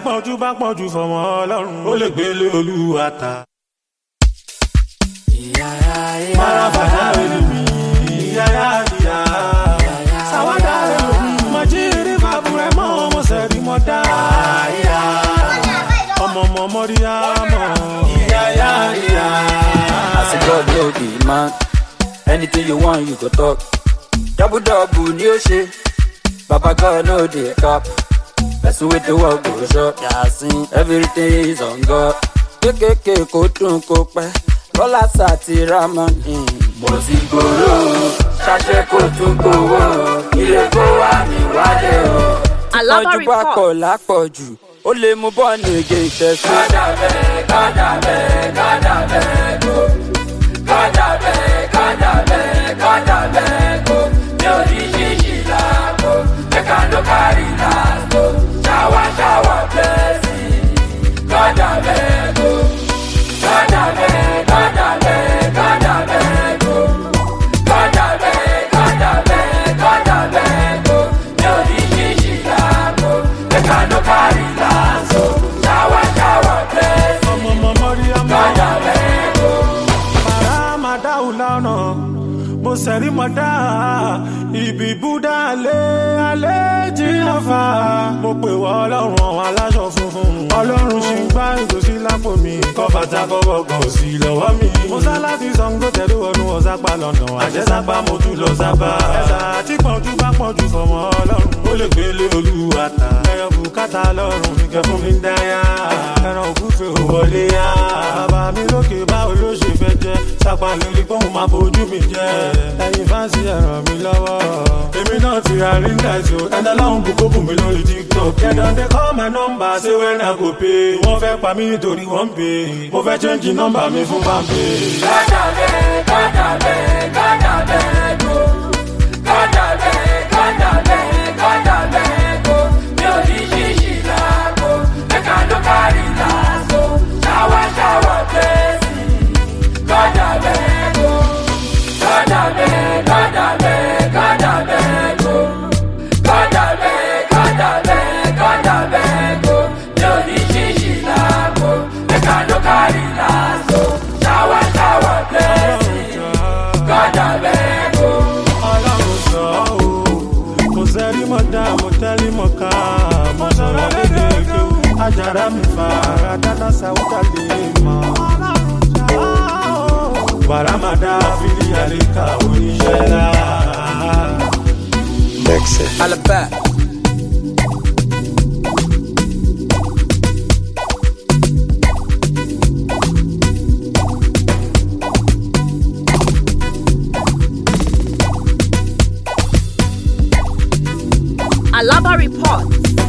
pọ̀jù bá pọ̀jù fọmọ ọlọ́run ó lè gbélé olúwa ta. Marabada elimi, yaya ya. Sawada elimi, majiri babure mo mo seri mo da. Ọmọ ọmọ mọ́ríyá mọ̀, yaya ya. As a God no be man, anything you want you go talk. Double double ni o ṣe, Baba God no dey cap. Person with the work go shop, yasin, everything is on God. Kékèké kó dùn kó pẹ́, Bọ́lá sàti Ramani. Mo ti gbòòrò, ṣàṣẹ kò tún gbòòrò, ilé kó wá mi wálé o. Alaba Tọ́jú bá report. pọ̀ lápọ̀jù, ó lè mú bọ́ọ̀nù ègé ìṣẹ́sí. Kádà bẹ́ẹ̀, kádà bẹ́ẹ̀, kádà bẹ́ẹ̀ kó. Kádà bẹ́ẹ̀, kádà bẹ́ẹ̀, kádà bẹ́ẹ̀ kó. Mi ò ní ṣíṣì láàbò, ẹ̀ka ló kárí láàbò. Ṣáwá ṣáwá bẹ́ẹ̀sì, kádà bẹ́ẹ̀ kó. Kádà bẹ́ẹ̀, kádà bẹ́ẹ̀, kádà bẹ́ẹ̀ kó. Kádà bẹ́ẹ̀, kádà bẹ́ẹ̀, kádà bẹ́ẹ̀ kó. Mi ò ní ṣíṣì láàbò, ẹ̀ka ló kárí láàbò. Ṣáwá ṣáwá bẹ́ẹ̀sì, Ọmọ ọmọ mọ́ríyá mọ̀. kádà bẹ́ẹ̀ kó. Màrá máa dáhùn lọ́nà, mo sẹ̀rí mọ́ dá. Ibi Búdá alẹ́ alẹ́ jìnnà fà. Mo pè wọ́ ọlọ́run àwọn aláṣọ funfun. Ọlọ́run ṣì ń gbá ìgòsí lápò mi. Kọ́ bàtà kọ́bọ̀ kan sí lọ́wọ́ mi. Mo sá láti Ṣàngó tẹ̀lé wọnú ọ̀sápá lọ́nà. Àjẹsápá mo tún lọ sábà. Ẹ̀sà tí pọ̀jù bá pọ̀jù fọmọ ọlọ́run. Ó lè gbélé olúwa ta. Ẹyọ bùkátà lọ́rùn mi kẹ́ fún mi dáyà. Ẹran òkúfe ò wọlé yá. Bàbá mi lókè báwo ló ṣe fẹ́ jẹ́? Sápá lórí pọ́ùn máa bójú mi jẹ́. Ẹyin fáǹsì ẹ ràn mí lọ́wọ́. Èmi náà ti ra ring light o. Ẹ̀dá láwọn bùkún bùn mi lórí TikTok. Kẹ̀dọ̀ dé call my number ṣé wẹ́n náà kò pé. Wọ́n fẹ́ pa mí nítorí wọ́n ń pè. Mo fẹ́ change nọ́mbà mi fún Bambi. Kádà bẹ́ẹ̀, kádà bẹ́ẹ̀, kádà bẹ́ẹ̀ kó. Kádà bẹ́ẹ̀, kádà bẹ́ẹ̀, kádà bẹ́ẹ̀ kó. Mi ò ní ṣíṣì láàbò, ẹ̀ka ló kárí láàbò. Ṣáwá ṣáwá bẹ́ẹ̀sì, kádà bẹ́ẹ̀ kó. Kádà bẹ́ẹ̀, kádà bẹ́ẹ̀, kádà bẹ́ẹ̀ kó. Kádà bẹ́ẹ̀, kádà bẹ́ẹ̀, kádà bẹ́ẹ̀ kó. Mi ò ní ṣíṣì láàbò, ẹ̀ka ló kárí láàbò. Ṣáwá ṣáwá bẹ́ẹ̀sì, kádà bẹ́ẹ̀ kó. Ọlọ́run sọ ọ́ o. Mo sẹ́rí mọ́ dá, mo tẹ́lí mọ́ ká. Mo sọ̀rọ̀ lédè kéwù. Ajára mi fa ara dáná sáwúdà lè mọ̀. Bàrámàdá fìdí àríkà oníṣẹ́ ńlá. Alaba. Alaba report.